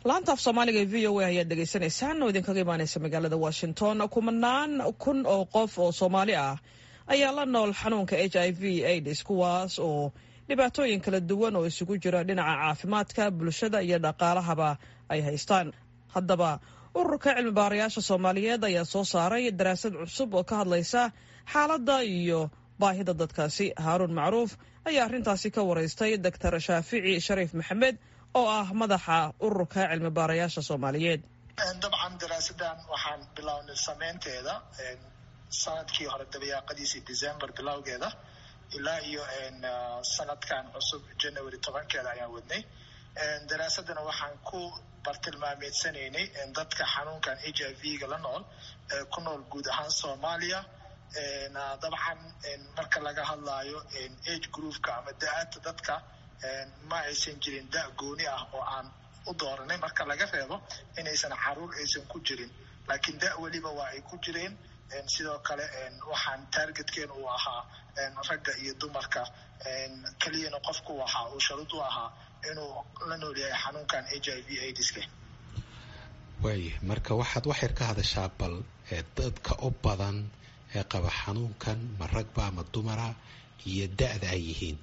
laanta af soomaaliga ee v o a ayaad dhegaysanaysaan oo idinkaga imaaneysa magaalada washington kumanaan kun oo qof oo soomaali ah ayaa la nool xanuunka h i v aids kuwaas oo dhibaatooyin kala duwan oo isugu jira dhinaca caafimaadka bulshada iyo dhaqaalahaba ay haystaan haddaba ururka cilmi baarayaasha soomaaliyeed ayaa soo saaray daraasad cusub oo ka hadlaysa xaaladda iyo baahida dadkaasi haaruun macruuf ayaa arrintaasi ka waraystay doctor shaafici shariif maxamed oo ah madaxa ururka cilmi baarayaasha soomaaliyeed dabcan daraasadan waxaan bilownay sameynteeda sanadkii hore dabayaaqadiisii december bilowgeeda ilaa iyo sanadkan cusub january tobankeeda ayaan wadnay daraasadana waxaan ku bartilmaameedsanaynay dadka xanuunkan h i v-ga la nool ku nool guud ahaan soomaaliya dabcan marka laga hadlaayo age groupka ama da-aadta dadka ma aysan jirin da gooni ah oo aan u dooranay marka laga reebo inaysan caruur aysan ku jirin laakiin da weliba waa ay ku jireen sidoo kale waxaan taargetkeen uu ahaa ragga iyo dumarka keliyana qofku waxa uu sharud u ahaa inuu la nool yahay xanuunkan h i v aidska waaya marka waxaad waxyar ka hadashaa bal dadka u badan ee qaba xanuunkan ma ragba ama dumara iyo da-da ay yihiin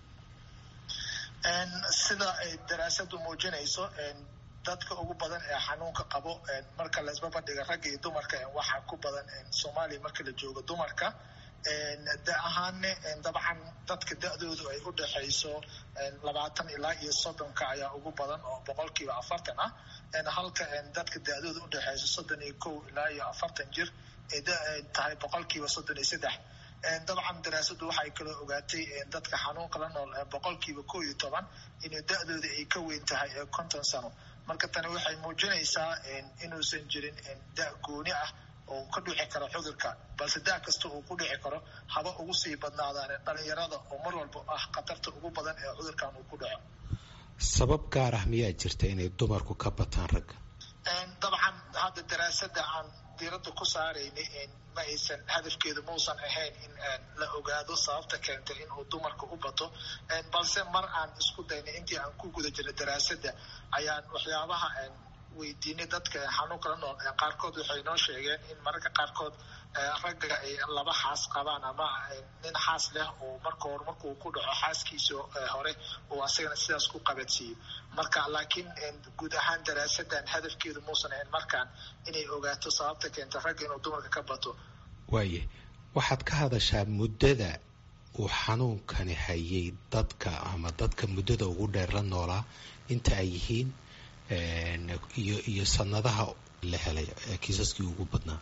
sida ay daraasadu muujinayso dadka ugu badan ee xanuunka qabo marka la isbabadhiga ragga iyo dumarka waxaa ku badan soomaaliya marka la joogo dumarka da ahaanne dabcan dadka da-doodu ay u dhexayso labaatan ilaa iyo soddonka ayaa ugu badan oo boqolkiiba afartan ah halka dadka da-doodu u dhexayso soddon iyo kow ilaa iyo afartan jir ay tahay boqolkiiba soddon iyo saddex dabcan daraasadu waxay kaloo ogaatay dadka xanuunka la nool boqolkiiba kow iyo toban inay da-dooda ay ka weyn tahay konton sano marka tani waxay muujinaysaa inuusan jirin da gooni ah oo ka dhici karo cudurka balse da kasta uu ku dhici karo haba ugu sii badnaadaan dhalinyarada oo mar walba ah khatarta ugu badan ee cudurkan uu ku dhaco sabab gaar ah miyaa jirta inay dumarku ka bataan ragga dabcan hadda daraasada aan diiradda ku saaraynay ma aysan hadafkeedu mausan ahayn in la ogaado sababta keentay inuu dumarka u bato balse mar aan isku daynay intii aan ku guda jirnay daraasada ayaan waxyaabaha weydiinay dadka xanuunka la nool qaarkood waxay noo sheegeen in mararka qaarkood ragga ay laba xaas qabaan ama nin xaas leh oo marka hore markuu ku dhaco xaaskiisa hore uu asagana sidaas ku qabadsiiyo marka laakiin guud ahaan daraasadan hadafkeedu muusan ahayn markaan inay ogaato sababta keenta ragga inuu dumarka ka bato waaye waxaad ka hadashaa muddada uu xanuunkani hayay dadka ama dadka muddada ugu dheer la noolaa inta ay yihiin iyo iyo sanadaha la helay kiisaskii ugu badnaa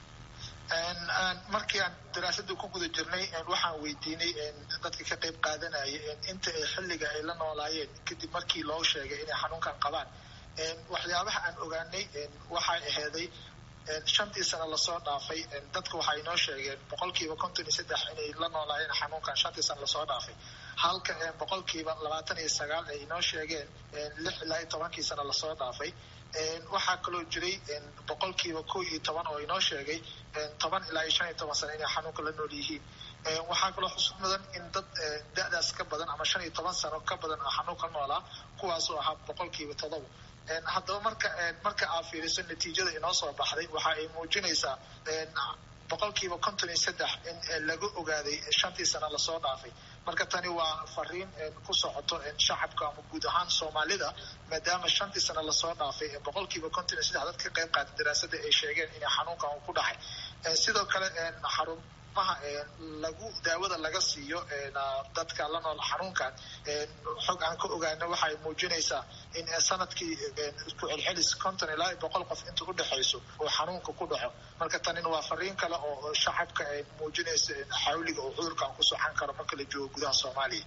markii aan daraasada ku guda jirnay waxaan weydiinay dadka ka qayb qaadanaya inta ay xilliga ay la noolaayeen kadib markii loo sheegay inay xanuunkan qabaan waxyaabaha aan ogaanay waxay aheeday shantii sano lasoo dhaafay dadka waxay noo sheegeen boqolkiiba konton iyo saddex inay la noolaayeen xanuunkan shantii sano lasoo dhaafay halka boqolkiiba labaatan iyo sagaal ay noo sheegeen lix ilaa iyo tobankii sano lasoo dhaafay waxaa kaloo jiray boqolkiiba kow iyo toban oo inoo sheegay toban ilaa iyo shan iyo toban sano inay xanuunka la nool yihiin waxaa kaloo xusud mudan in dad da-daas ka badan ama shan iyo toban sano ka badan oo xanuunka noolaa kuwaasoo ahaa boqolkiiba todoba haddaba marka marka aad fiiriso natiijada inoo soo baxday waxa ay muujinaysaa boqolkiiba konton iyo saddex in laga ogaaday shantii sano lasoo dhaafay marka tani waa fariin ku socoto shacabka ama guud ahaan soomaalida maadaama shantii sano lasoo dhaafay boqolkiiba konton iyo saddex dad ka qayb qaatay daraasada ay sheegeen inay xanuunkan uu ku dhacay sidoo kale xarumaha lagu daawada laga siiyo dadka la nool xanuunkan xog aan ka ogaano waxay muujinaysaa in sanadkii isku celcelis konton ilaa boqol qof inta u dhexayso oo xanuunka ku dhaco marka tanina waa fariin kale oo shacabka ay muujinayso xawliga oo cudurkan ku socan karo marka la joogo gudaha soomaaliya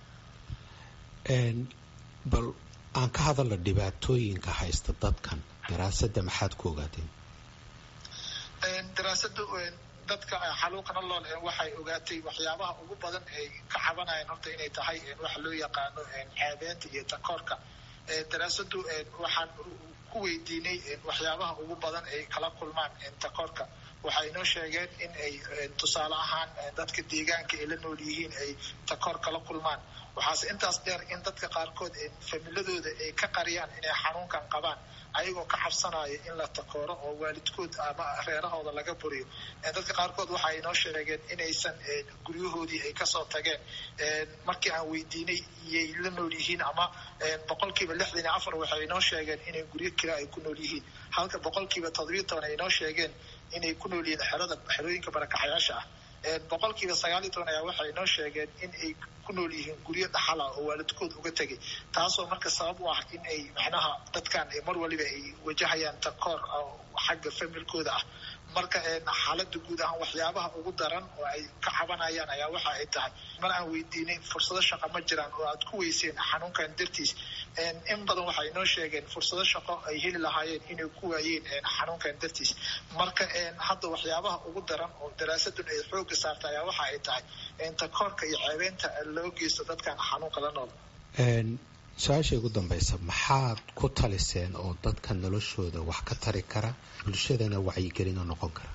bal aan ka hadalna dhibaatooyinka haysta dadkan daraasada maxaad ku ogaateen daraasada dadka xanuunka la nool waxay ogaatay waxyaabaha ugu badan ay ka cabanayaan horta inay tahay waxa loo yaqaano caabeenta iyo takoorka daraasadu waxaan ku weydiinay waxyaabaha ugu badan ay kala kulmaan takoorka waxay inoo sheegeen in ay tusaale ahaan dadka deegaanka ay la nool yihiin ay takoor kala kulmaan waxaase intaas dheer in dadka qaarkood familadooda ay ka qariyaan inay xanuunkan qabaan ayagoo ka cabsanaya in la takooro oo waalidkood ama reerahooda laga buriyo dadka qaarkood waxa ay noo sheegeen inaysan guryahoodii ay kasoo tageen markii aan weydiinay iyay la nool yihiin ama boqolkiiba lixdan iyo afar waxay noo sheegeen inay guryo kira ay ku nool yihiin halka boqolkiiba toddobiyo toban ay noo sheegeen inay ku nool yihiin xerada xerooyinka barakaxyaasha ah boqolkiiba sagaal iyo toban ayaa waxay noo sheegeen in ay ku nool yihiin guryo dhaxala oo waalidkood uga tegay taasoo marka sabab u ah in ay macnaha dadkan mar waliba ay wajahayaan takoor xagga familkooda ah marka xaalada guud ahaan waxyaabaha ugu daran oo ay ka cabanayaan ayaa waxa ay tahay mar aan weydiinay fursado shaqo ma jiraan oo aad ku weyseen xanuunkan dartiis in badan waxay noo sheegeen fursado shaqo ay heli lahaayeen inay ku waayeen xanuunkan dartiis marka hadda waxyaabaha ugu daran oo daraasadun ay xooga saarta ayaa waxa ay tahay takoorka iyo ceebeynta loo geysto dadkan xanuunka la nool su-aasha ugu dambaysa maxaad ku taliseen oo dadka noloshooda wax ka tari kara bulshadana wacyigelin oo noqon kara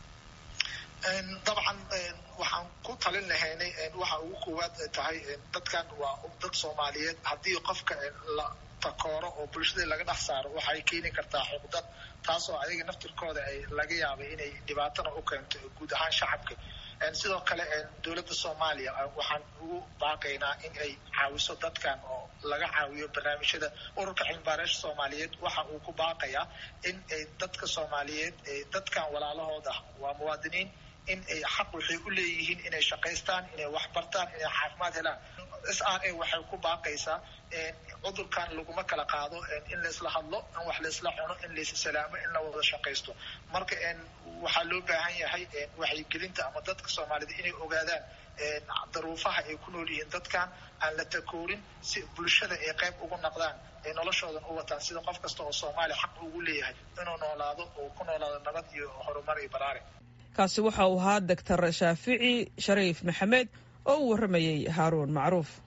dabcan waxaan ku talin lahaynay waxa ugu koowaad tahay dadkan waa dad soomaaliyeed haddii qofka la takooro oo bulshada laga dhex saaro waxay keeni kartaa xuqdad taasoo ayaga naftirkooda ay laga yaabay inay dhibaatana u keento guud ahaan shacabka sidoo kale dowladda soomaaliya waxaan ugu baaqaynaa in ay caawiso dadkan oo laga caawiyo barnaamijyada ururka cilmibaareesha soomaaliyeed waxa uu ku baaqayaa in ay dadka soomaaliyeed dadkan walaalahooda waa muwaadiniin in ay xaq waxay u leeyihiin inay shaqaystaan inay wax bartaan inay caafimaad helaan s r a waxay ku baaqaysaa cudurkan laguma kala qaado in laysla hadlo in wax laysla cuno in laysla salaamo in la wada shaqaysto marka waxaa loo baahan yahay waxyigelinta ama dadka soomaalida inay ogaadaan daruufaha ay ku nool yihiin dadkan aan la takoorin si bulshada ay qayb ugu noqdaan ay noloshoodan u wataan sida qof kasta oo soomaaliya xaq ugu leeyahay inuu noolaado oo ku noolaado nabad iyo horumar iyo baraare kaasi waxa uu ahaa doctor shaafici shariif maxamed oo u warramayey haaruun macruuf